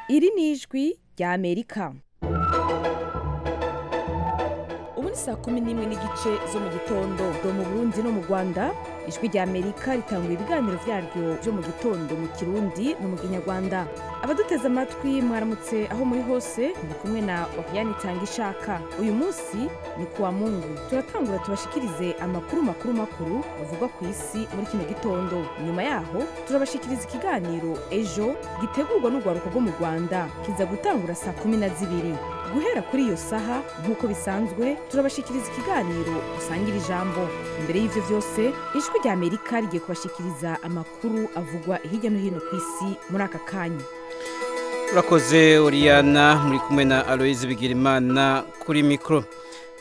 iri ni ijwi ry'amerika ubu ni saa kumi n'imwe n'igice zo mu gitondo zo mu burundi no mu rwanda ijwi ry'amerika ritanga ibiganiro byaryo byo mu gitondo mu kirundi no mu kinyarwanda abaduteze amatwi mwaramutse aho muri hose muri kumwe na wakiyani itanga ishaka uyu munsi ni ku wa mungu turatangura tubashikirize amakuru makuru makuru avugwa ku isi muri kino gitondo nyuma yaho turabashikiriza ikiganiro ejo gitegurwa n'urwaruka rwo mu rwanda kiza gutangura saa kumi na zibiri guhera kuri iyo saha nk'uko bisanzwe turabashikiriza ikiganiro usangira ijambo imbere y'ivyo vyose ijwi rya amerika rigiye kubashikiriza amakuru avugwa hirya no hino ku isi muri aka kanya urakoze uriyana muri kumwe na aloyizi bigirimana kuri mikoro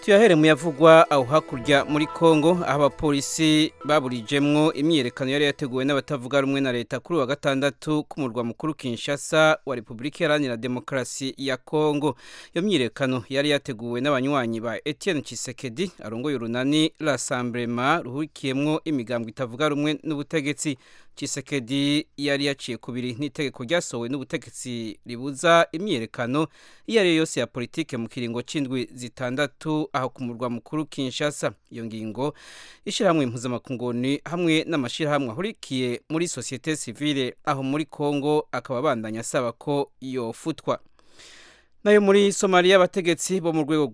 tuyahere mu yavugwa aho hakurya muri congo aho abapolisi baburijemwo imyiyerekano yari yateguwe n'abatavuga rumwe na leta kuri uwa gatandatu k'umurwa mukuru kinshasa wa repubulika iharanira demokarasi ya congo iyo myiyerekano yari yateguwe n'abanywanyi ba etienne kisekedi arongoye urunani rasamburema ruhurikiyemwo imigambwe itavuga rumwe n'ubutegetsi Chisekedi yari yaciye kubiri n'itegeko ryasohowe n'ubutegetsi ribuza imyiyerekano iyo ari yo yose ya politike mu kiringo c'indwi zitandatu aho ku murwa mukuru Kinshasa iyo ngingo ishirahamwe impuzamakungoni hamwe n'amashirahamwe ahurikiye muri societe civile aho muri Kongo akaba bandanya asaba ko yofutwa nayo muri somaliya abategetsi bo mu rwego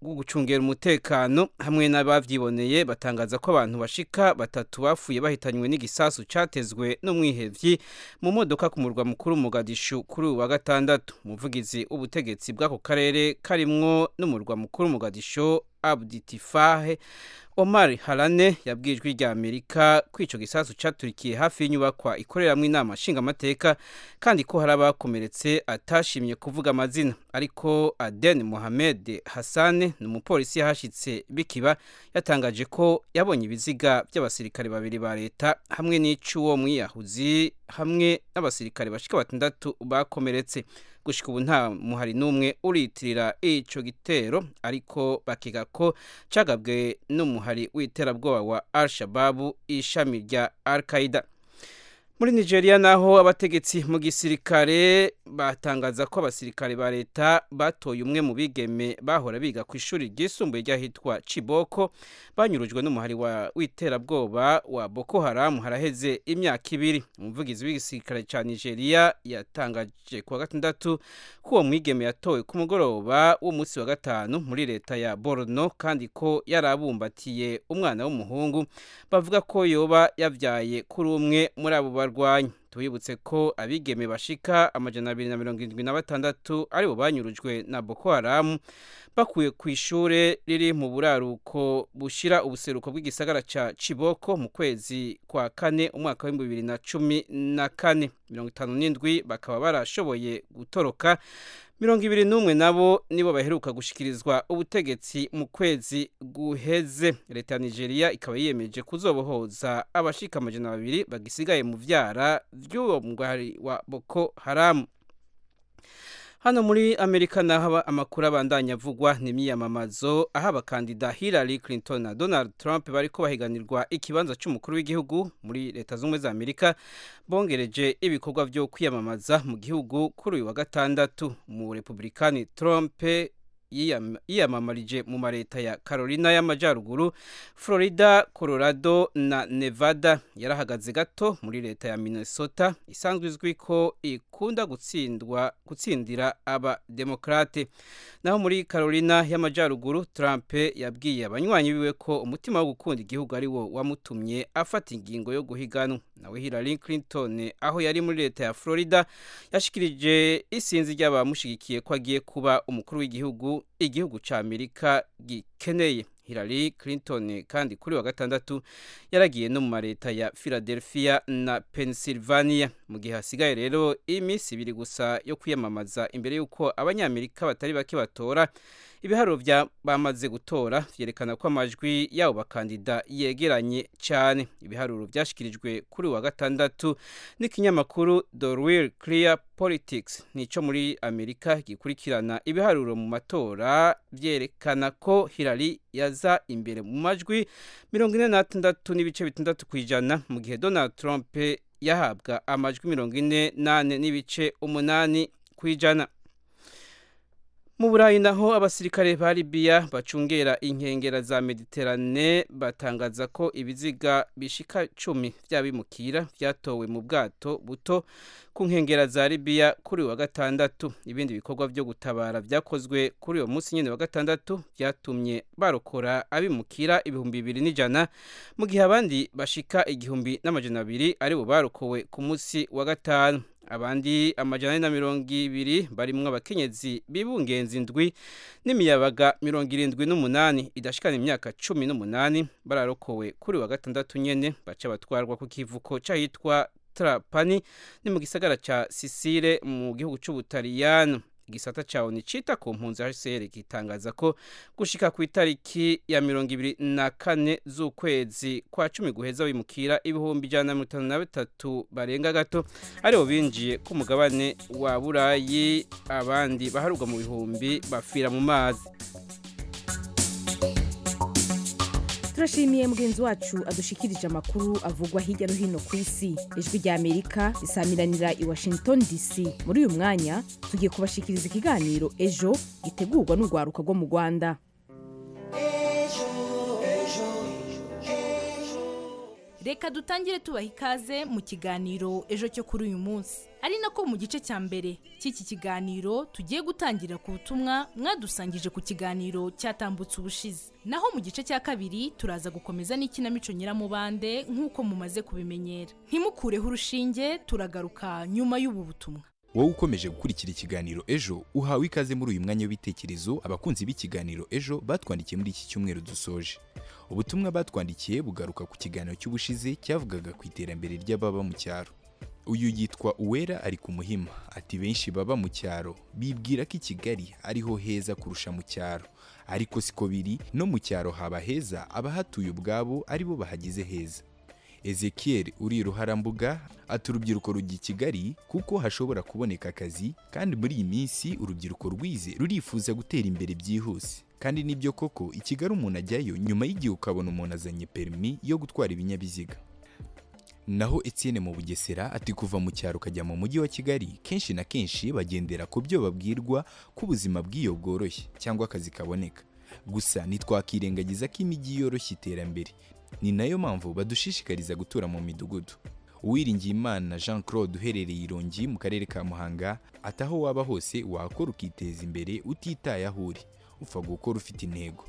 rwo gucungira umutekano hamwe n'ababyiboneye batangaza ko abantu bashika batatu bapfuye bahitanywe n'igisasu cyatezwe n'umwihebyi mu modoka ku murwa mukuru mugadishu kuri uwa gatandatu umuvugizi w'ubutegetsi bw'ako karere karimwo n'umurwa mukuru mugadishu abuditifahe omar harane yabwijwe irya amerika ko icyo gisasu cyaturikiye hafi y'inyubakwa ikoreramo inama nshingamateka kandi ko hari abakomeretse atashimye kuvuga amazina ariko aden mohamed hasane ni umupolisi yahashyitse bikiba yatangaje ko yabonye ibiziga by'abasirikare babiri ba leta hamwe n'ic'uwo mwiyahuzi hamwe n'abasirikare bashika batandatu bakomeretse gushika ubu nta muhari n'umwe uriyitirira icyo gitero ariko bakiga ko cyagabwe n'umuhari w'iterabwoba wa al-shababu ishami rya al-qaida muri nigeria naho abategetsi mu gisirikare batangaza ko abasirikare ba leta batoye umwe mu bigeme bahora biga ku ishuri ryisumbuye ry'ahitwa ciboko banyurujwe n'umuhari w'iterabwoba wa boko haramu haraheze imyaka ibiri umuvugizi w'igisirikare cya nigeria yatangaje kuwa gatandatu ko uwo mwigeme yatowe ku mugoroba w'umunsi wa gatanu muri leta ya borno kandi ko yari abumbatiye umwana w'umuhungu bavuga ko yoba yabyaye kuri umwe muri abo barwayi barwanya tubibutse ko abigeme bashika amajana abiri na mirongo irindwi na batandatu aribo banyurujwe na boko haramu bakuye ku ishure riri mu buraruko bushira ubuseruko bw'igisagara ca ciboko mu kwezi kwa kane umwaka w'ibihumbi bibiri na cumi na kane mirongo itanu n'indwi bakaba barashoboye gutoroka mirongo ibiri n'umwe nabo nibo baheruka gushikirizwa ubutegetsi mu kwezi guheze leta ya nigeria ikaba yiyemeje kuzobohoza abashika amajana babiri bagisigaye mu vyara by'uwo mugari wa boko haramu hano muri amerika naho amakuru abandanya avugwa ni imyiyamamazo aho abakandida hillary clinton na donald trump bari ko bahiganirwa ikibanza cy'umukuru w'igihugu muri leta zunze ubumwe za amerika bongereje ibikorwa byo kwiyamamaza mu gihugu kuri uyu wa gatandatu mu republikani trump yiyamamarije mu mareta ya carolina y'amajyaruguru florida colorado na nevada yarahagaze gato muri leta ya minnesota isanzwe izwi ko ikunda gutsindwa gutsindira abademokrate naho muri carolina y'amajyaruguru trump yabwiye abanywanyi biwe ko umutima wo gukunda igihugu ari wo wamutumye afata ingingo yo guhiganwa nawe hillary clinton aho yari muri leta ya florida yashikirije isinzi ry'abamushyigikiye ko agiye kuba umukuru w'igihugu igihugu cya amerika gikeneye Hillary Clinton kandi kuri wa gatandatu yaragiye no mu mareta ya Philadelphia na Pennsylvania mu gihe hasigaye rero iminsi ibiri gusa yo kwiyamamaza imbere y'uko abanyamerika batari bake batora ibiharuro bya bamaze gutora byerekana ko amajwi y'abo bakandida yegeranye cyane ibiharuro byashyikirijwe kuri wa gatandatu n'ikinyamakuru the real clear politics nicyo muri amerika gikurikirana ibiharuro mu matora byerekana ko Hillary yaza imbere mu majwi mirongo ine n'atandatu n'ibice bitandatu ku ijana mu gihe donald trump yahabwa amajwi mirongo ine n'ane n'ibice umunani kwijana mu burayi naho abasirikare ba Libya bacungera inkengera za Mediterane batangaza ko ibiziga bishika cumi by'abimukira byatowe mu bwato buto ku nkengera za Libya kuri wa gatandatu ibindi bikorwa byo gutabara byakozwe kuri uwo munsi nyine wa gatandatu byatumye barokora abimukira ibihumbi bibiri n'ijana mu gihe abandi bashika igihumbi n'amajana abiri ari bo barokowe ku munsi wa gatanu abandi amajana na mirongo ibiri barimwo abakenyezi bibungenza indwi n'imiyabaga mirongo irindwi n'umunani idashikana imyaka cumi n'umunani bararokowe kuri wa gatandatu nyene baca batwarwa ku kivuko c'ahitwa trapani ni mu gisagara ca sisire mu gihugu c'ubutaliyano igisata cawo nicita ku mpunzi hcr gitangaza ko gushika ku itariki ya mirongo ibiri na kane z'ukwezi kwa cumi guheza bimukira ibihumbi ijana na mirongo itanu na bitatu barenga gato aribo binjiye ku mugabane wa burayi abandi baharurwa mu bihumbi bapfira mu mazi turashimiye mugenzi wacu adushikirije amakuru avugwa hirya no hino ku isi ijwi rya amerika risamiranira i washington dc muri uyu mwanya tugiye kubashikiriza ikiganiro ejo gitegurwa n'urwaruka rwo mu rwanda reka dutangire tubaha ikaze mu kiganiro ejo cyo kuri uyu munsi ari nako mu gice cya mbere cy'iki kiganiro tugiye gutangira ku butumwa mwadusangije ku kiganiro cyatambutse ubushize naho mu gice cya kabiri turaza gukomeza n'ikinamico nyiramubande nk'uko mumaze kubimenyera ntimukureho urushinge turagaruka nyuma y'ubu butumwa wowe ukomeje gukurikira ikiganiro ejo uhawe ikaze muri uyu mwanya w'ibitekerezo abakunzi b'ikiganiro ejo batwandikiye muri iki cyumweru dusoje ubutumwa batwandikiye bugaruka ku kiganiro cy'ubushize cyavugaga ku iterambere ry'ababa mu cyaro uyu yitwa uwera ari ku muhima ati benshi baba mu cyaro bibwira ko i kigali ariho heza kurusha mu cyaro ariko siko biri no mu cyaro haba heza abahatuye ubwabo aribo bahagize heza ezekiel uri ruharambuga ati urubyiruko rujya i kigali kuko hashobora kuboneka akazi kandi muri iyi minsi urubyiruko rwize rurifuza gutera imbere byihuse kandi nibyo koko i kigali umuntu ajyayo nyuma y'igihe ukabona umuntu azanye perimi yo gutwara ibinyabiziga naho Etienne mu bugesera ati kuva mu cyaro ukajya mu mujyi wa kigali kenshi na kenshi bagendera ku byo babwirwa ko ubuzima bw'iyo bworoshye cyangwa akazi kaboneka gusa ntitwakirengagiza ko imijyi yoroshya iterambere ni nayo mpamvu badushishikariza gutura mu midugudu uwiringiyimana jean claude uherereye irongi mu karere ka muhanga ati aho waba hose wakora ukiteza imbere utitaye aho uri upfa gukora ufite intego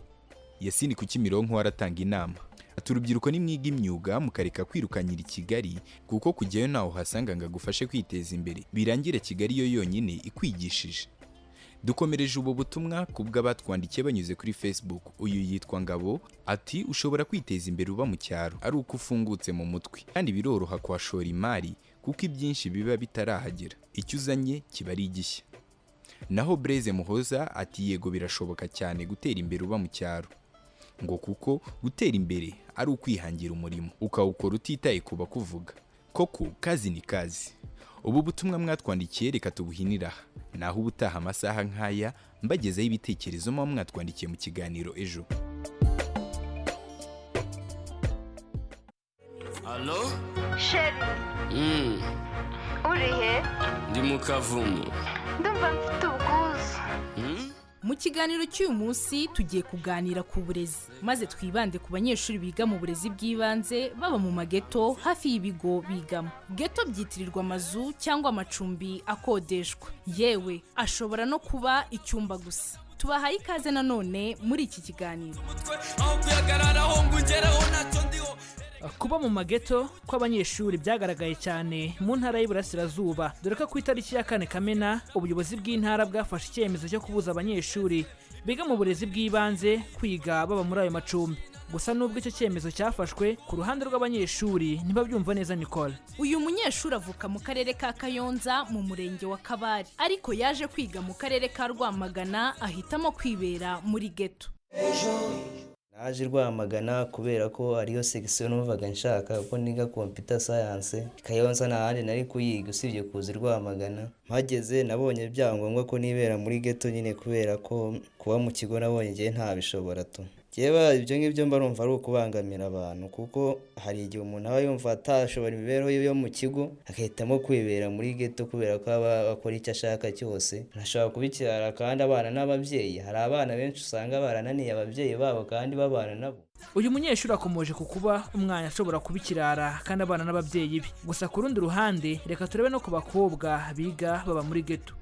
yasini ku kimironko waratanga inama ati urubyiruko nimwiga imyuga mukareka kwirukanyira i kigali kuko kujyayo ntaho uhasanga ngo agufashe kwiteza imbere birangire kigali yo yonyine ikwigishije dukomereje ubu butumwa ku bw'abatwandikiye banyuze kuri facebook uyu yitwa ngabo ati ushobora kwiteza imbere uba mu cyaro ari uko ufungutse mu mutwe kandi biroroha kuhashora imari kuko ibyinshi biba bitarahagera icyo uzanye kiba ari igishya naho breze muhoza ati yego birashoboka cyane gutera imbere uba mu cyaro ngo kuko gutera imbere ari ukwihangira umurimo ukawukora utitaye ku bakuvuga koko kazi ni kazi ubu butumwa mwatwandikiye reka tubuhinira aha naho ubutaha amasaha nk'aya mbagezaho ibitekerezo muba mwatwandikiye mu kiganiro ejo Alo? shefu Mm, uri he ndi mu kavumu. ndumva mfite ubwuzu Mm? mu kiganiro cy'uyu munsi tugiye kuganira ku burezi maze twibande ku banyeshuri biga mu burezi bw'ibanze baba mu mageto hafi y'ibigo bigamo geto byitirirwa amazu cyangwa amacumbi akodeshwa yewe ashobora no kuba icyumba gusa tubahaye ikaze nanone muri iki kiganiro Aho kuyagarara aho ngo ungeraho ntacyo ndiho. kuba mu mageto kw'abanyeshuri byagaragaye cyane mu ntara y'iburasirazuba dore ko ku itariki ya kane kamena ubuyobozi bw'intara bwafashe icyemezo cyo kubuza abanyeshuri biga mu burezi bw'ibanze kwiga baba muri ayo macumbi gusa nubwo icyo cyemezo cyafashwe ku ruhande rw'abanyeshuri ntibabyumva neza nikora uyu munyeshuri avuka mu karere ka kayonza mu murenge wa kabare ariko yaje kwiga mu karere ka rwamagana ahitamo kwibera muri geto naje rwamagana kubera ko ariyo segisiyo numvaga nshaka kuko niga computer science kayonza nta handi nari kuyiga usibye kuza i rwamagana mpageze nabonye byangombwa ko nibera muri geto nyine kubera ko kuba mu kigo nabonye igihe ntabishobora tu Keba ibyo ngibyo mba numva ari ukubangamira abantu kuko hari igihe umuntu aba yumva atashobora imibereho ye yo mu kigo agahitamo kwibera muri geto kubera ko aba akora icyo ashaka cyose arashobora kubikirara kandi abana n'ababyeyi hari abana benshi usanga barananiye ababyeyi babo kandi babana nabo uyu munyeshuri akomeje ku kuba umwana ashobora kuba ikirara kandi abana n'ababyeyi be gusa ku rundi ruhande reka turebe no ku bakobwa biga baba muri geto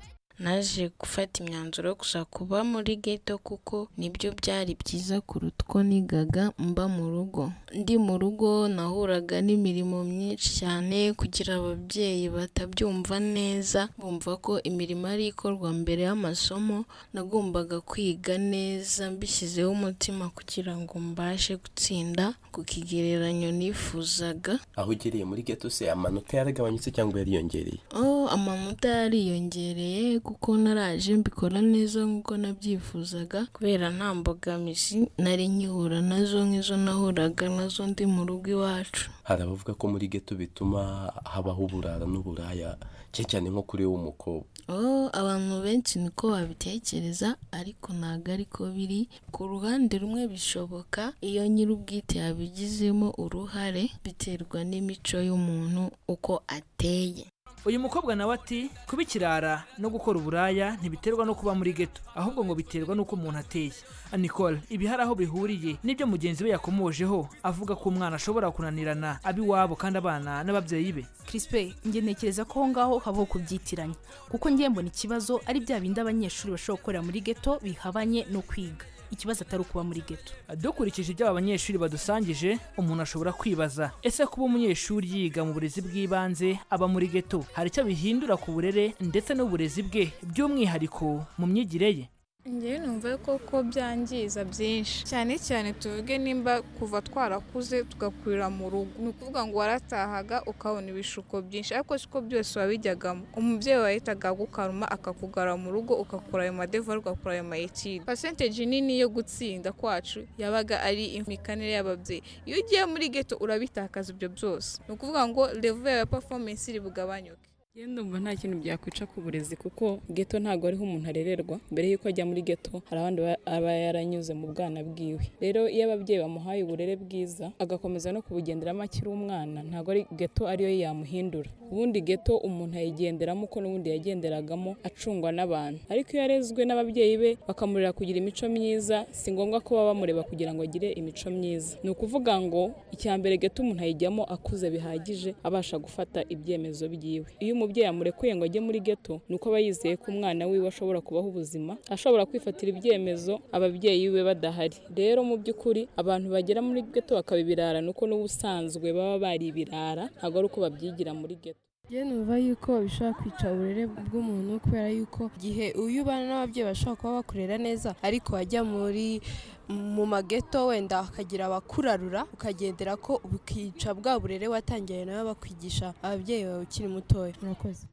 naje gufata imyanzuro yo gushaka kuba muri geto kuko nibyo byari byiza kuruta uko nigaga mba mu rugo ndi mu rugo nahuraga n'imirimo myinshi cyane kugira ababyeyi batabyumva neza bumva ko imirimo ari ikorwa mbere y'amasomo nagombaga kwiga neza mbishyizeho umutima kugira ngo mbashe gutsinda ku kigereranyo nifuzaga aho ugereye muri geto se amanota yaragabanyutse cyangwa yariyongereye Oh, amanota yariyongereye kuko naraje mbikora neza nk'uko nabyifuzaga kubera nta mbogamizi nari nkihura nazo nk'izo nahuraga nazo ndi mu rugo iwacu hari abavuga ko muri geto bituma habaho uburara n'uburaya cyane cyane nko kuri wowe umukobwa Oh, abantu benshi niko babitekereza ariko ntabwo ariko biri ku ruhande rumwe bishoboka iyo nyir'ubwite yabigizemo uruhare biterwa n'imico y'umuntu uko ateye uyu mukobwa nawe ati kuba ikirara no gukora uburaya ntibiterwa no kuba muri geto ahubwo ngo biterwa n'uko umuntu ateye nicole ibi hari aho bihuriye n'ibyo mugenzi we yakomojeho avuga ko umwana ashobora kunanirana ab'iwabo kandi abana n'ababyeyi be kirispe njye ntekereza ko aho ngaho habaho kubyitiranya kuko ngiye mbona ikibazo ari bya bindi abanyeshuri bashobora gukorera muri geto bihabanye no kwiga ikibazo atari ukuba muri geto dukurikije ibyo aba banyeshuri badusangije umuntu ashobora kwibaza ese kuba umunyeshuri yiga mu burezi bw'ibanze aba muri geto hari icyo bihindura ku burere ndetse n'uburezi bwe by'umwihariko mu myigire ye ngewe numva koko byangiza byinshi cyane cyane tuvuge nimba kuva twarakuze tugakurira mu rugo ni ukuvuga ngo waratahaga ukabona ibishuko byinshi ariko siko byose wabijyagamo umubyeyi wahitaga agukaruma akakugara mu rugo ugakora ayo madevari ugakora ayo mayetide pasenteji nini yo gutsinda kwacu yabaga ari imikanire y'ababyeyi iyo ugiye muri geto urabitakaza ibyo byose ni ukuvuga ngo revu yawe ya pafomensi iri bugabanyuke ngenda ndumva nta kintu byakwica ku burezi kuko geto ntabwo ariho umuntu arererwa mbere y'uko ajya muri geto hari abandi ba- aba yaranyuze mu bwana bwiwe rero iyo ababyeyi bamuhaye uburere bwiza agakomeza no kubugenderamo akiri umwana ntabwo ari geto ariyo yamuhindura ubundi geto umuntu ayigenderamo uko n'ubundi yagenderagamo acungwa n'abantu ariko iyo yarezwe n'ababyeyi be bakamurera kugira imico myiza si ngombwa ko baba bamureba kugira ngo agire imico myiza ni ukuvuga ngo icya mbere geto umuntu ayijyamo akuze bihagije abasha gufata ibyemezo byiwe iyo umubyeyi amurekuye ngo ajye muri geto ni uko aba yizeye ko umwana wiwe ashobora kubaho ubuzima ashobora kwifatira ibyemezo ababyeyi be badahari rero mu by'ukuri abantu bagera muri geto bakaba ibirara ni uko n'ubusanzwe baba bari ibirara ntabwo ari uko babyigira muri geto njye numva yuko bishobora kwica uburere bw'umuntu kubera yuko igihe uyu ubana n'ababyeyi bashobora kuba bakurera neza ariko wajya muri mu mageto wenda hakagira abakurarura ukagendera ko bukica bwa burere watangiye nawe bakwigisha ababyeyi bawe ukiri mutoya murakoze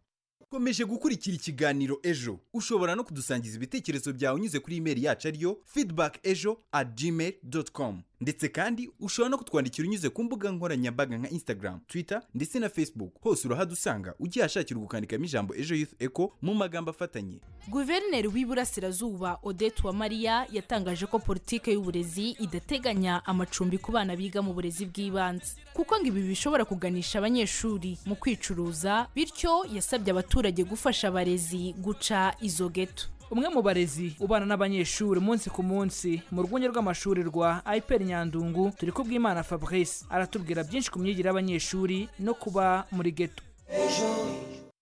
komeje gukurikira ikiganiro ejo ushobora no kudusangiza ibitekerezo byawe unyuze kuri imeri yacu ariyo feedback ejo at gmail dot com ndetse kandi ushobora no kutwandikira unyuze ku mbuga nkoranyambaga nka instagram twitter ndetse na facebook hose urahadusanga ugiye ahashakira gukandikamo ijambo ejo youth echo mu magambo afatanye guverineri w'iburasirazuba odette uwamariya yatangaje ko politike y'uburezi idateganya amacumbi ku bana biga mu burezi bw'ibanze kuko ngo ibi bishobora kuganisha abanyeshuri mu kwicuruza bityo yasabye abaturage gufasha abarezi guca izo geto umwe mu barezi ubana n'abanyeshuri umunsi ku munsi mu rwunge rw'amashuri rwa ipr nyandungu turi kubwimana fabrice aratubwira byinshi ku myigire y'abanyeshuri no kuba muri geto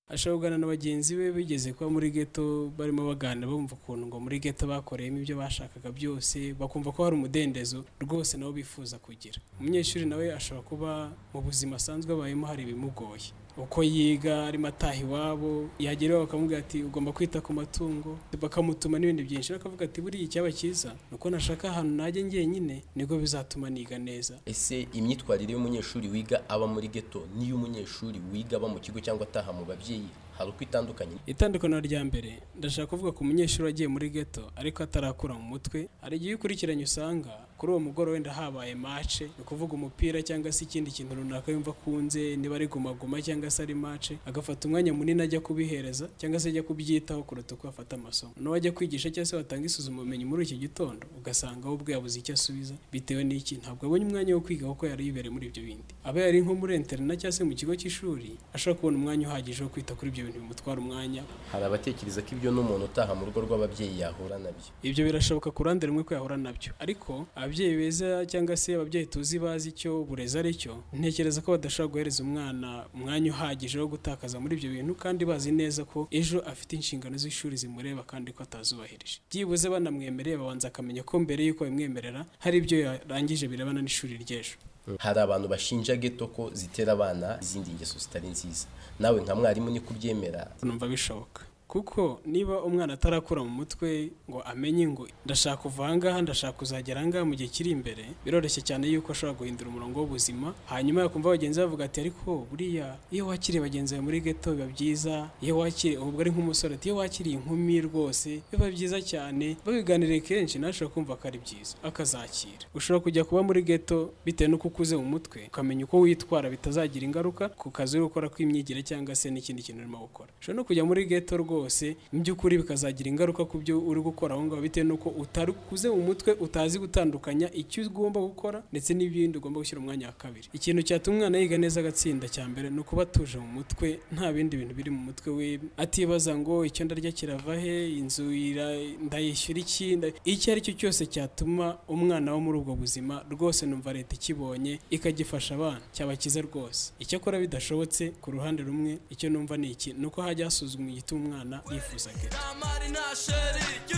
ashobora kuganira na bagenzi be bigeze kuba muri geto barimo baganira bumva ukuntu ngo muri geto bakoreyemo ibyo bashakaga byose bakumva ko hari umudendezo rwose nabo bifuza kugira umunyeshuri nawe ashobora kuba mu buzima asanzwe abayemo hari ibimugoye uko yiga arimo ataha iwabo yagera iwabo bakamubwira ati ugomba kwita ku matungo bakamutuma n'ibindi byinshi rero akavuga ati buriya icyaba cyiza ni uko nashaka ahantu najya njyenyine nibwo bizatuma niga neza ese imyitwarire y'umunyeshuri wiga aba muri geto n'iy'umunyeshuri wiga aba mu kigo cyangwa ataha mu babyeyi hari uko itandukanye itandukano rya mbere ndashaka kuvuga ku munyeshuri wagiye muri geto ariko atarakura mu mutwe hari igihe ukurikiranye usanga kuri uwo mugoroba wenda habaye mace ni ukuvuga umupira cyangwa se ikindi kintu runaka yumva akunze niba ari gumaguma cyangwa se ari mace agafata umwanya munini ajya kubihereza cyangwa se ajya kubyitaho kuruta uko afata amasomo n'uwo ajya kwigisha cyangwa se watanga isuzumabumenyi muri iki gitondo ugasanga we ubwe yabuze icyo asubiza bitewe n'iki ntabwo abonye umwanya wo kwiga kuko yari yibereye muri ibyo bindi aba yari nko muri interina cyangwa se mu kigo cy'ishuri ashobora kubona umwanya uhagije wo kwita kuri ibyo bintu bimutwara umwanya hari abatekereza ko ibyo n'umuntu utaha mu rugo rw'ababyeyi yahura nabyo ibyo birashoboka ku ruhande rumwe ko yahura nabyo ariko ababyeyi beza cyangwa se ababyeyi tuzi bazi icyo burezi ari cyo ntekereza ko badashobora guhereza umwana umwanya uhagije wo gutakaza muri ibyo bintu kandi bazi neza ko ejo afite inshingano z'ishuri zimureba kandi ko atazubahirije byibuze banamwemereye babanza akamenya ko mbere y'uko bimwemerera hari ibyo yarangije birebana n'ishuri ry'ejo hari abantu bashinja geto ko zitera abana izindi ngeso zitari nziza nawe nka mwarimu niko ubyemera numva bishoboka kuko niba umwana atarakura mu mutwe ngo amenye ngo ndashaka kuva ahangaha ndashaka kuzagera ahangaha mu gihe kiri imbere biroroshye cyane yuko ashobora guhindura umurongo w'ubuzima hanyuma yakumva bagenzi bavuga ati ariko buriya iyo wakiriye bagenzi bawe muri geto biba byiza iyo wakiriye ubwo ari nk'umusore ati iyo wakiriye inkumi rwose biba byiza cyane babiganiriye kenshi nawe ashobora kumva ko ari byiza akazakira ushobora kujya kuba muri geto bitewe n'uko ukuze mu mutwe ukamenya uko witwara bitazagira ingaruka ku kazi uri gukora kw'imyigire cyangwa se n'ikindi kintu urimo gukora ushobora no kujya muri geto rwose mu by'ukuri bikazagira ingaruka ku byo uri gukora aho ngaho bitewe n'uko utari ukuze mu mutwe utazi gutandukanya icyo ugomba gukora ndetse n'ibindi ugomba gushyira umwanya wa kabiri ikintu cyatuma umwana yiga neza agatsinda cya mbere ni ukuba atuje mu mutwe nta bindi bintu biri mu mutwe we atibaza ngo icyo ndarya kirava he inzu ira- ndayishyura iki nda- icyo ari cyo cyose cyatuma umwana wo muri ubwo buzima rwose numva leta ikibonye ikagifasha abana cyabakiza rwose icyakora bidashobotse ku ruhande rumwe icyo numva ni iki ni uko hajya hasuzumwa igituma umwana yifuza geto Damari na sheriki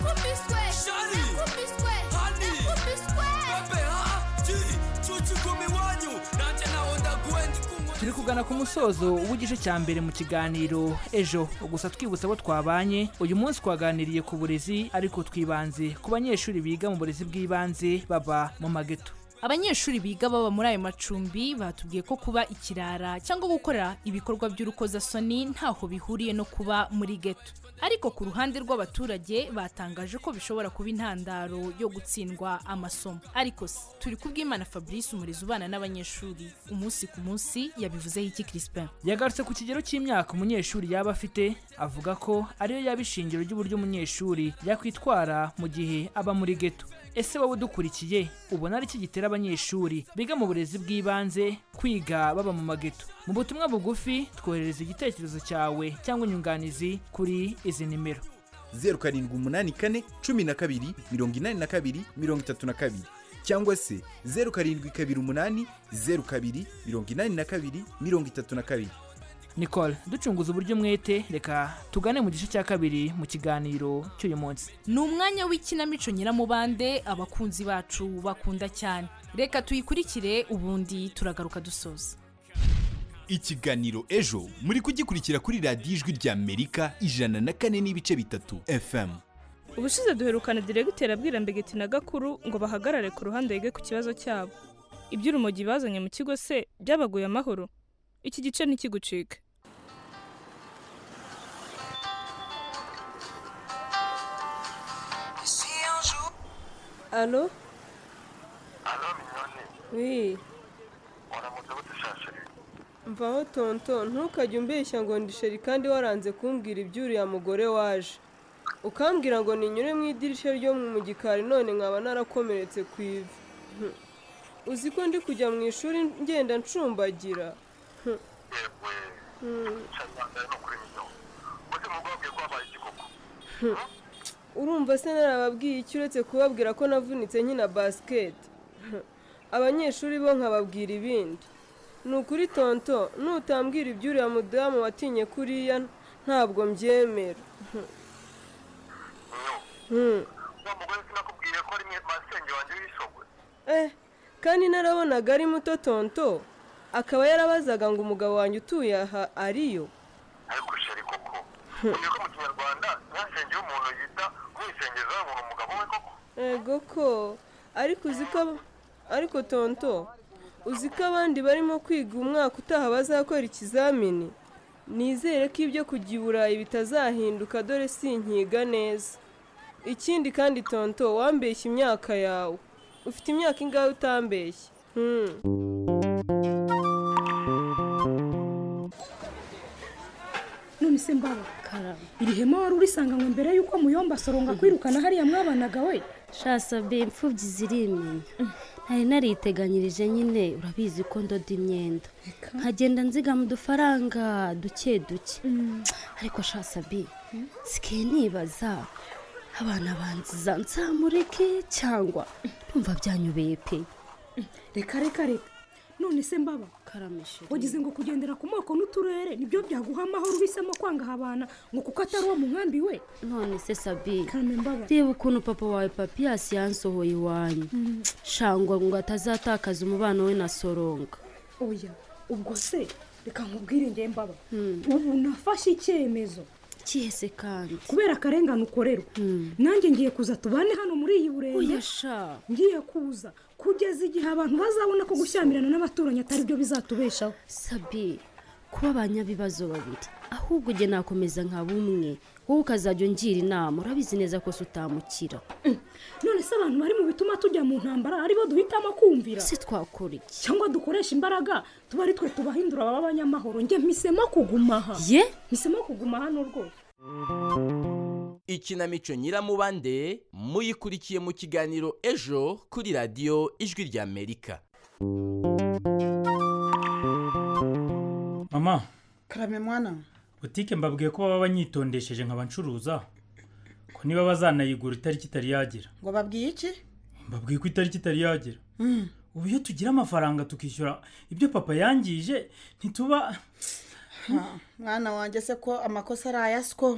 Shari Hani Babe ha Ji Chuchi kumi wanyu Nanje na onda gwendi kumwe turi kugana ku musozo w'igice cya mbere mu kiganiro ejo gusa twibutsa abo twabanye uyu munsi twaganiriye ku burezi ariko twibanze ku banyeshuri biga mu burezi bw'ibanze baba mu mageto abanyeshuri biga baba muri ayo macumbi batubwiye ko kuba ikirara cyangwa gukora ibikorwa by'urukozasoni ntaho bihuriye no kuba muri geto ariko ku ruhande rw'abaturage batangaje ko bishobora kuba intandaro yo gutsindwa amasomo ariko se turi kubwimana fabrice umurezi ubana n'abanyeshuri umunsi ku munsi yabivuzeho iki crispin yagarutse ku kigero cy'imyaka umunyeshuri yaba afite avuga ko ariyo yaba ishingiro ry'uburyo umunyeshuri yakwitwara mu gihe aba muri geto ese wowe udukurikiye ubona ari iki gitera abanyeshuri biga mu burezi bw'ibanze kwiga baba mu mageto mu butumwa bugufi twoherereza igitekerezo cyawe cyangwa inyunganizi kuri izi nimero zeru karindwi umunani kane cumi na kabiri mirongo inani na kabiri mirongo itatu na kabiri cyangwa se zeru karindwi kabiri umunani zeru kabiri mirongo inani na kabiri mirongo itatu na kabiri nicole ducunguza uburyo umwete reka tugane mu gice cya kabiri mu kiganiro cy'uyu munsi ni umwanya w'ikinamico nyiramubande abakunzi bacu bakunda cyane reka tuyikurikire ubundi turagaruka dusoza ikiganiro ejo muri kugikurikira kuri radiyo ijwi ry'amerika ijana na kane n'ibice bitatu fm ubushize duherukana diregiteri abwira mbegeti na gakuru ngo bahagarare ku ruhande yige ku kibazo cyabo iby'urumogi bazanye mu kigo se byabaguye amahoro iki gice ntikigucike alo Allô, mignonne, wi waramutse gute sha chérie mvaho tonto ntukajye umbeshya ngo ndi sheri kandi waranze kumbwira iby'uriya mugore waje ukambwira ngo ninyure mu idirishya ryo mu gikari none nkaba narakomeretse ku ivi Hm. uzi ko ndi kujya mu ishuri ngenda ncumbagira Hm. Hm. cyane no kuri mignonne bose mugobwe ko habaye igikoko Hm. urumva se narababwiye iki uretse kubabwira ko navunitse nkina basiketi Hm. abanyeshuri bo nkababwira ibindi ni ukuri tonto nutambwira iby'uriya mudamu watinye kuriya ntabwo mbyemera Hm. Hm. wa mugore sinakubwiye ko ari mwe masenge wanjye w'ishogwe eh kandi narabonaga ari muto tonto akaba yarabazaga ngo umugabo wanjye utuye aha ariyo ariko chérie koko umenye ko mu kinyarwanda nta senge y'umuntu yita umwisengeza ngo ni umugabo we koko ego ko ariko uzi ko ab- ariko tonto uzi ko abandi barimo kwiga umwaka utaha bazakora ikizamini nizere ko ibyo kujya i burayi bitazahinduka dore sinkiga neza ikindi kandi tonto wambeshya imyaka yawe ufite imyaka ingahe utambeshye Hmm. none se mbaho iri hema wari urisanga ngo mbere y'uko muyomba asoronga kwirukana hariya mwabanaga we shasabye imfubyi zirimenya nari nariteganyirije nyine urabizi ko ndoda imyenda nkagenda nzigama udufaranga duke duke ariko shasabi sikiye nibaza abana banziza nsamureke cyangwa numva byanyubeye pe reka reka reka none se mbaba karamishe wagize ngo kugendera ku moko n'uturere nibyo byaguha amahoro uhisemo kwanga habana ngo kuko atari uwo mugambi we none se sabi Karame mbaba. reba ukuntu papa wawe papiyasi yansohoye iwanyu Mm. shangwa ngo atazatakaza umubano we na soronga oya ubwo se reka nkubwire ngewe mbaba Hmm. ubu nafashe icyemezo kihese kandi kubera akarengane ukorerwa nanjye ngiye kuza tubane hano muri iyi burenge Uyasha. ngiye kuza kugeza igihe abantu bazabona ko gushyamirana n'abaturanyi atari byo bizatubeshaho sabi kuba abanyabibazo babiri ahubwo ujye nakomeza nka bumwe wowe ukazajya ungira inama urabizi neza ko se utamukira none se abantu bari mu bituma tujya mu ntambara aribo duhitamo kumvira si twakora iki cyangwa dukoresha imbaraga tuba ari twe tubahindura baba abanyamahoro njye mpisemo kuguma aha ye mpisemo kuguma hano rwose ikinamico nyiramubande muyikurikiye mu kiganiro ejo kuri radiyo ijwi ry'amerika mama karame mwana butike mbabwiye ko baba banyitondesheje nkaba ncuruza ko niba bazanayigura itariki itari yagera ngo babwiye iki mbabwiye ko itariki itari yagera ubu iyo tugira amafaranga tukishyura ibyo papa yangije ntituba Ha, mwana wanjye se ko amakosa ari aya siko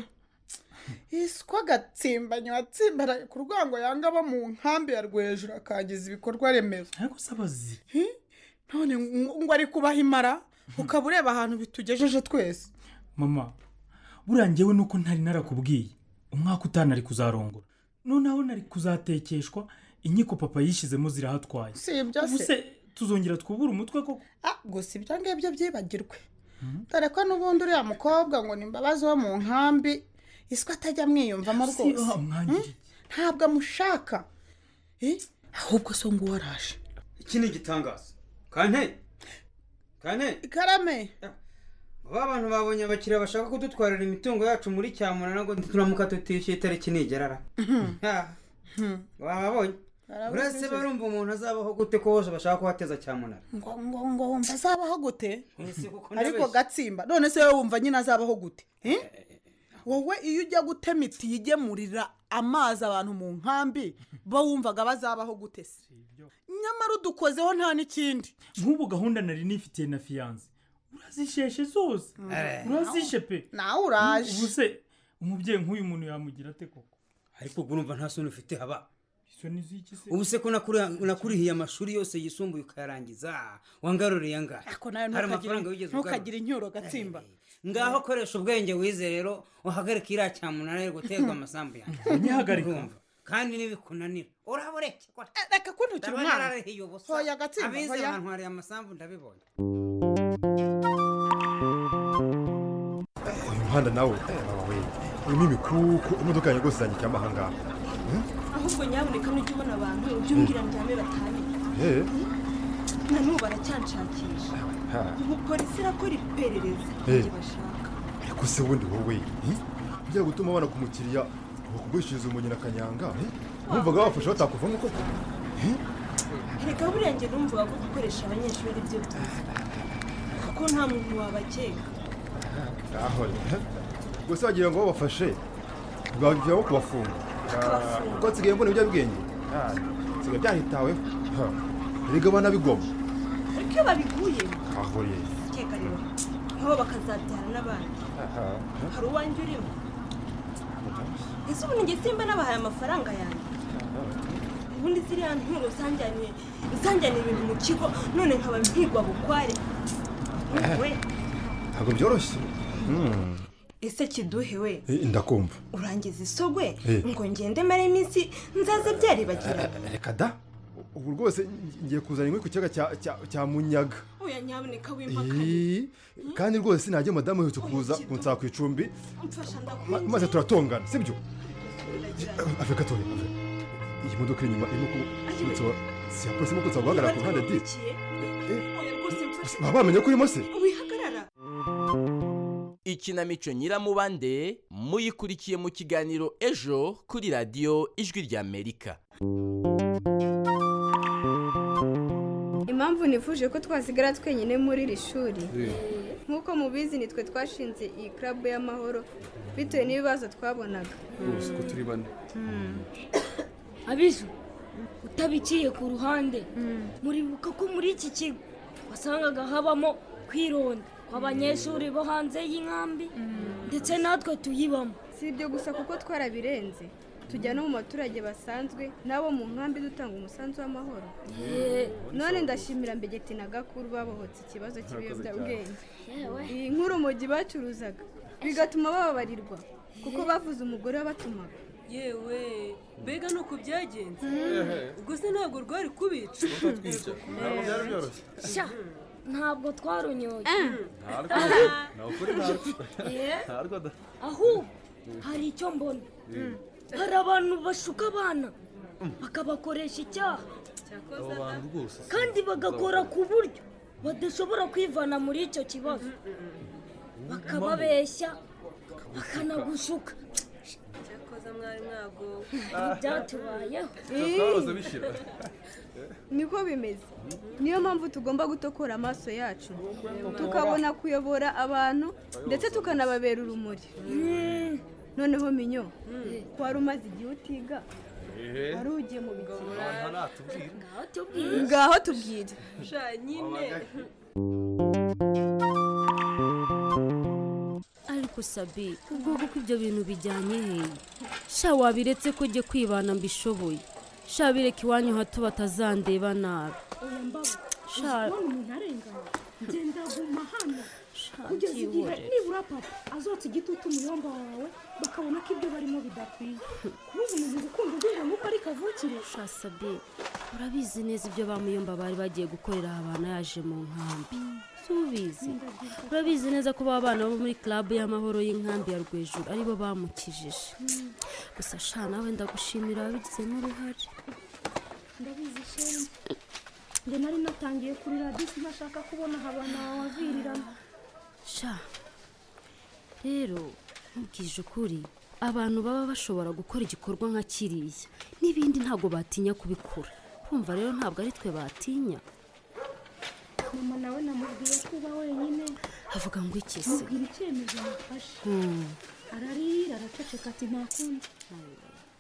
isiko agatsimbanyi watsimbaraye ku rwango yanga abo mu nkambi ya rwejuru akangiza ibikorwa remezo ariko se abazi none ngo- ngo ari kubaha imara ukaba ureba ahantu bitugejeje twese mama buriya ngewe nuko ntari narakubwiye umwaka utanu ari kuzarongora noneho nari kuzatekeshwa inkiko papa yishyizemo zirahatwaye si ibyo ubu se tuzongera twubure umutwe koko Ah, gusa ibyo ngibyo byibagirwe dore ko n'ubundi uriya mukobwa ngo ni imbabazi wo mu nkambi isiko atajya amwiyumvamo Si rwose wa mwanya Hmm? ntabwo amushaka Eh, ahubwo so ngo uwo araje iki ni igitangazo kane kane karame aba bantu babonye abakiriya bashaka kudutwarira imitungo yacu muri cyamunara ngo turamuka tutishyuye itariki nigerara bababonye Barabonye uretse se. barumva umuntu azabaho gute ko bose bashaka kuhateza cyamunara ngo ngo ngo wumva azabaho gute ariko ndabeshya. gatsimba none se wowe wumva nyine azabaho gute Eh? wowe iyo ujya gutema itiyo igemurira amazi abantu mu nkambi bo wumvaga bazabaho gute se nyamara udukozeho nta n'ikindi nk'ubu gahunda nari nifitiye na fiyanse urazisheshe zose Eh. urazishe pe nawe uraje ubu se umubyeyi nk'uyu muntu yamugira ate koko ariko ubwo urumva nta soni ufite haba izo ni z'iki se ubu se ko nakuri- nakurihiye amashuri yose yisumbuye ukayarangiza wangaruriye angahe ariko nawe hari amafaranga ntukagire wigeze ugarura ntukagire inyuro gatsimba ngaho koresha ubwenge wize rero uhagarike iriya cyamunara yo guterwa amasambu yanjye Unyihagarika. Urumva? kandi nibikunanira uraba ureke Eh, reka ko ntukiri Ndabona umwana ararihiye ubusa. hoya gatsimba abize hoya bantwariye amasambu ndabibonye uyu muhanda nawe we urimo imikuku imodoka yanjye rwose zanyicyamo aha ngaha ahubwo nyaboneka nujya ubona abantu ujye umbwira njyane batane Eh, na n'ubu baracyanshakisha ha, ubu polisi irakora iperereza Eh. ibyo bashaka ariko se wundi wowe eh, bijya gutuma abana ku mukiriya bakugurishiriza umunyi na kanyanga eh? wumvaga bafashe batakuvamo koko Eh, reka buriya njye numvaga ko gukoresha abanyeshuri ari byo byiza kuko nta muntu wabakeka aho eh, gusa wagira ngo babafashe bwabyabo kubafunga Ah, kuko nsigaye mbona ibiyobyabwenge Ah, nsigaye byahitaweho Ha, erega abana bigoma ariko iyo babiguyemo aho rero keka rero nabo bakazabyara n'abandi Aha, ha. hari uwanjye urimo ese ubu ni simba nabahaye amafaranga yanjye ubundi ziriya nturo zanjyaniye zanjyaniye ibintu mu kigo none nkaba mpigwa bukware we ntabwo byoroshye Hmm, ese kiduhe we eh, ndakumva urangiza isogwe Eh. ngo ngende mare iminsi nzaza byaribagirana reka da ubu rwose ngiye kuzana inkwi ku kiyaga cya- cya- cya munyaga oya nyaboneka Ii, kandi rwose najya madamu uherutse kuza kunsaba ku icumbi mfasha ma- ndakwinginze maze turatongana sibyo afurika toya iyi modoka iri inyuma irimo kunsaba si yaposemo kuza guhagarara ku ruhande di oya rwose mfashe baba bamenye ko urimo se wihagarara ikinamico nyiramubande muyikurikiye mu kiganiro ejo kuri radiyo ijwi ry'amerika impamvu nifuje ko twasigara twenyine muri iri shuri nk'uko mubizi nitwe twashinze iyi club y'amahoro bitewe n'ibibazo twabonaga rwose ko turi bane abizu utabiciye ku ruhande muribuka ko muri iki kigo wasangaga habamo kwironda kw'abanyeshuri bo hanze y'inkambi ndetse natwe tuyibamo si ibyo gusa kuko twarabirenze tujya no mu baturage basanzwe n'abo mu nkambi dutanga umusanzu w'amahoro Yeee. none ndashimira mbegeti na gakuru babohotse ikibazo cy'ibiyobyabwenge Yewe. iyi nkuru mugi bacuruzaga bigatuma bababarirwa kuko bavuze umugore wabatumaga yewe mbega ni uku byagenze Ehe. ubwo se ntabwo rwari kubica Ntabwo byari byoroshye. sha ntabwo twaronyoye Yeee. ahubwo hari icyo mbona Mm. hari abantu bashuka abana bakabakoresha icyaha kandi bagakora ku buryo badashobora kwivana muri icyo kibazo bakababeshya bakanagushuka cyakoza mwari mwagowe Ibyatubayeho. Twahoze bishira. niko bimeze niyo mpamvu tugomba gutokora amaso yacu tukabona kuyobora abantu ndetse tukanababera urumuri noneho minyo wari umaze igihe utiga wari ugiye mu bigomora ngaho tubwire sha nyine ariko sabi ubwo kuko ibyo bintu bijyanye hehe sha wabiretse ko jye kwibana mbishoboye sha bireka iwanyu hato batazandeba nabi oya mbaga Sha. uzabona umuntu arengana genda guma hano kugeza igihe byihorere. nibura papa azotsa igitutu mu yomba wawe bakabona ko ibyo barimo bidakwiye kubuza umuntu gukunda ubwira ngo uko ari kavukire sha sabi urabizi neza ibyo bamuyumba bari bagiye gukorera abantu yaje mu nkambi subizi urabizi neza ko ba bana bo muri club y'amahoro y'inkambi ya rwejuru aribo bamukijije gusa sha nawe ndagushimira wabigizemo uruhare ndabizi shenge njye nari natangiye kuri radiyo sinashaka kubona habana wavirirana sha rero nkubwije ukuri abantu baba bashobora gukora igikorwa nka kiriya n'ibindi ntabwo batinya kubikora kumva rero ntabwo ari twe batinya mama nawe namubwiye ko uba wenyine avuga ngo iki se mubwira icyemezo nafashe Hmm. ararira araceceka ati nta kundi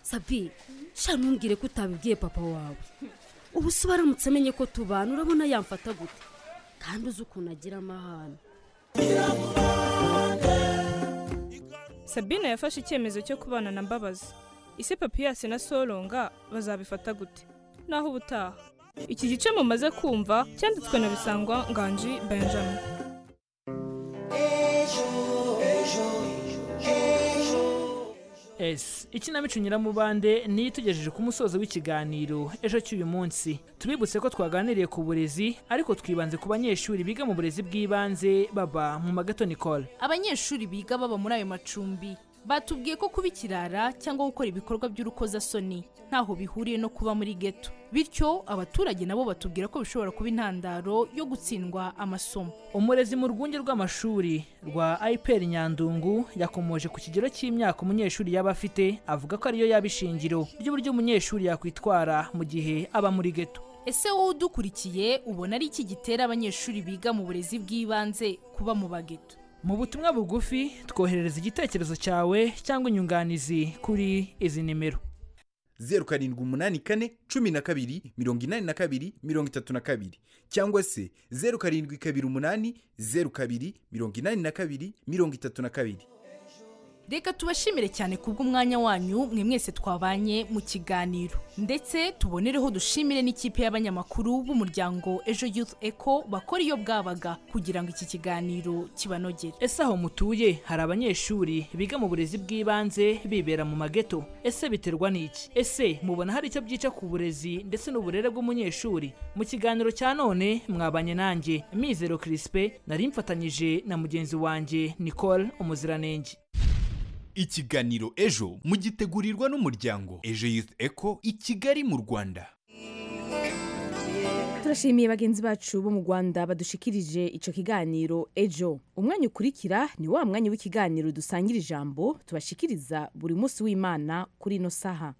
sabi sha ntumbwire ko utabibwiye papa wawe ubu se ubaramutse amenye ko tubana urabona yamfata gute kandi uzi ukuntu agira amahane sabine yafashe icyemezo cyo kubana na mbabazi ese papiyasi na soronga bazabifata gute naho ubutaha iki gice mumaze kumva cyanditswe na bisangwa nganji benjamin esi ikinamico nyiramubande niyo itugejeje ku musozo w'ikiganiro ejo cy'uyu munsi tubibutse ko twaganiriye ku burezi ariko twibanze ku banyeshuri biga mu burezi bw'ibanze baba mu magato nicole abanyeshuri biga baba muri ayo macumbi batubwiye ko kuba ikirara cyangwa gukora ibikorwa by'urukozasoni ntaho bihuriye no kuba muri geto bityo abaturage nabo batubwira ko bishobora kuba intandaro yo gutsindwa amasomo umurezi mu rwunge rw'amashuri rwa ipr nyandungu yakomoje ku kigero cy'imyaka umunyeshuri yaba afite avuga ko ariyo yaba ishingiro ry'uburyo umunyeshuri yakwitwara mu gihe aba muri geto ese wowe udukurikiye ubona ari iki gitera abanyeshuri biga mu burezi bw'ibanze kuba mu bageto mu butumwa bugufi twoherereza igitekerezo cyawe cyangwa inyunganizi kuri izi nimero zeru karindwi umunani kane cumi na kabiri mirongo inani na kabiri mirongo itatu na kabiri cyangwa se zeru karindwi kabiri umunani zeru kabiri mirongo inani na kabiri mirongo itatu na kabiri reka tubashimire cyane kubw'umwanya wanyu mwe mwese twabanye mu kiganiro ndetse tubonereho dushimire n'ikipe y'abanyamakuru b'umuryango ejo youth eco bakora iyo bwabaga kugira ngo iki kiganiro kibanogere ese aho mutuye hari abanyeshuri biga mu burezi bw'ibanze bibera mu mageto ese biterwa n'iki ese mubona hari icyo byica ku burezi ndetse n'uburere bw'umunyeshuri mu kiganiro cya none mwabanye nanjye mizero kirispe nari mfatanyije na mugenzi wanjye nicole umuziranenge ikiganiro ejo mugitegurirwa n'umuryango ejo youth eco i kigali mu rwanda turashimiye bagenzi bacu bo mu rwanda badushikirije icyo kiganiro ejo umwanya ukurikira ni wa mwanya w'ikiganiro dusangira ijambo tubashikiriza buri munsi w'imana kuri ino saha